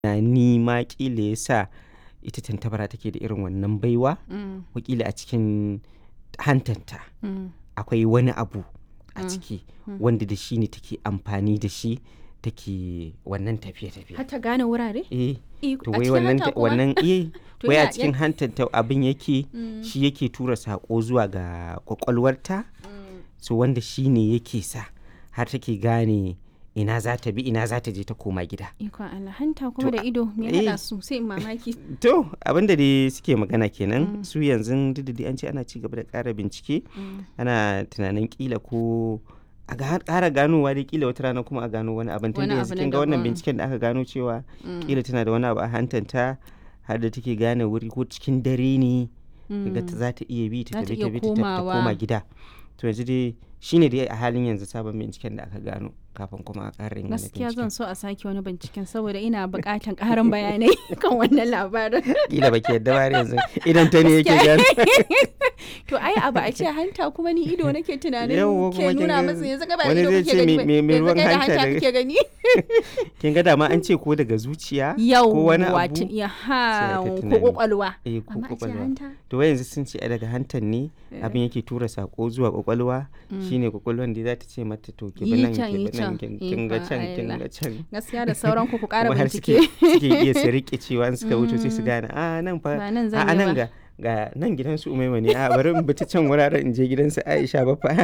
tunani ma ƙila ya sa ita tantabara take da irin wannan baiwa Mm, wakila a cikin hantanta mm, akwai wani abu a Mm. ciki Mm. wanda da shi ne take amfani da shi take wannan tafiye-tafiye har ta gane wurare eh Iko- to a wai cikin wannan hanta kuma? wannan eh To wai a ya- cikin hantanta abin yake Mm, shi yake tura sako zuwa ga kwakwalwarta mm. so wanda shi ne yake sa har take gane ina za ta bi ina za ta je ta koma gida Ikon Allah hanta kuma To, da ido me eh. haɗa su sai in mamaki. to abinda dai suke magana kenan Mm. su yanzu duk da dai an ce ana ci gaba da ƙara bincike Mm, ana tunanin kila ko a ga- ƙara ganowa dai kila wata rana kuma a gano wani abin tunda Wani yanzu abu na kin ga wannan daban. binciken da aka gano cewa mm, kila tana da wani abu a hantanta har da take gane wuri ko cikin dare ne ga ta mm. za ta iya bi ta Za ta tafi iya ta bi ta ta- ta komawa. koma gida to yanzu dai shine dai a halin yanzu sabon binciken da aka gano kafin kuma a ƙara yin wani Gaskiya binciken zan so a sake wani binciken saboda ina buƙatan ƙarin bayanai kan wannan labarin. kila baki yadda ba har yanzu idan ta ne yake Gaskiya. gano To ai abu a ce hanta kuma ni ido nake tunanin Yawwa, kuma ke kin nuna ga masa yanzu ga ba wani ido zai kake ce gani me- ba me- me yanzu ruwan kai da hanta hanta daga- kake gani. kin ga dama an ce ko daga zuciya ko Yau wani wato abu ya sai ha aka ko tunani. kwakwalwa. eh ko Amma a ce kwakwalwa hanta. to wai yanzu sun ce ai daga hantan ne Eh. abin yake tura sako zuwa kwakwalwa Mm. shine kwakwalwan da za ta ce mata to ki Yi bi nan can, ki yi bi nan can. kin kin ga Ikon can kin Allah. ga can Gaskiya da sauran ku ku ƙara kuma har suke bincike. suke iya su rike cewa in suka wuce sai su Mm. gane a nan fa Ba nan a zan a yi nan ba. ga ga nan gidansu umaima ne a bari in bi ta can wuraren in je gidansu Aisha ba fa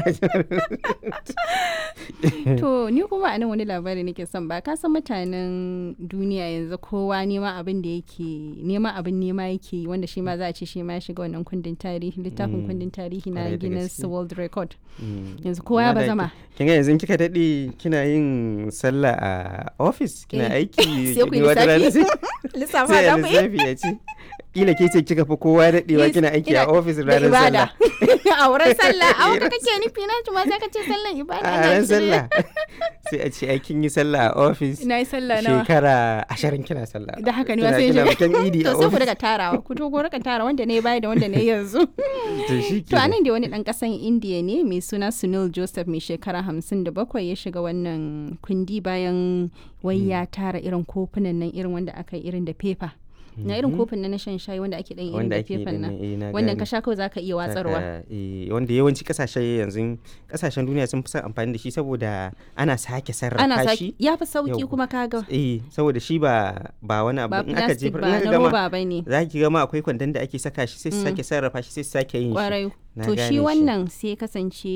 To ni kuma a nan wani labari nake son ba ka san mutanen duniya yanzu kowa nema abin da yake nema abin nema yake yi, wanda shi ma za a ce shi ma ya shiga wannan kundin tarihi littafin Mm. kundin tarihi na Kwarai da Guinness gaske. World Record Mm. yanzu kowa ya Amma da bazama kin ga yanzu kika dade kina yin sallah a office kina Eh, aiki sai ku yi wata rana lissafi sai- lissafa sai da a ku yi lissafi ya ce kila ke ce kika fi kowa daɗewa Yes, kina aiki ina- a ofis da ranar ibada sallah a wurin sallah a wurin kake nufi na ma sai ka ce sallan ibada a ana ranar cire. sallah sai a ce ai kin yi sallah a ofis na yi sallah nawa shekara ashirin kina sallah da haka ne Kina- ma sai kina shiga bikin idi a to sai ku ofis daga tarawa ku to ku rika tara wanda ne baya da wanda ne yanzu to shi To anan da wani ɗan ƙasan Indiya ne mai suna Sunil Joseph mai shekara hamsin da bakwai ya shiga wannan kundi bayan wai ya tara irin kofunan nan irin wanda aka yi irin da fefa. Na irin kofin nan na shan shayi wanda ake ɗan irin wanda da ake yi fefan din nan. nan, eh, na Wannan gane. ka sha kawai za ka iya watsarwa. Saka, eh, wanda yawanci kasashe yanzu kasashen duniya sun fi son amfani da shi saboda ana sake sarrafa Ana shi saki ya fi sauki Yau. kuma kaga eh saboda shi ba ba wani abu ba in aka plastic jefar ba in aka na gama roba ba ne. za ki gama akwai kwandon da ake saka shi sai su Mm. sake sarrafa shi sai su sake yin shi Kwarai. Na To gane shi wannan sai kasance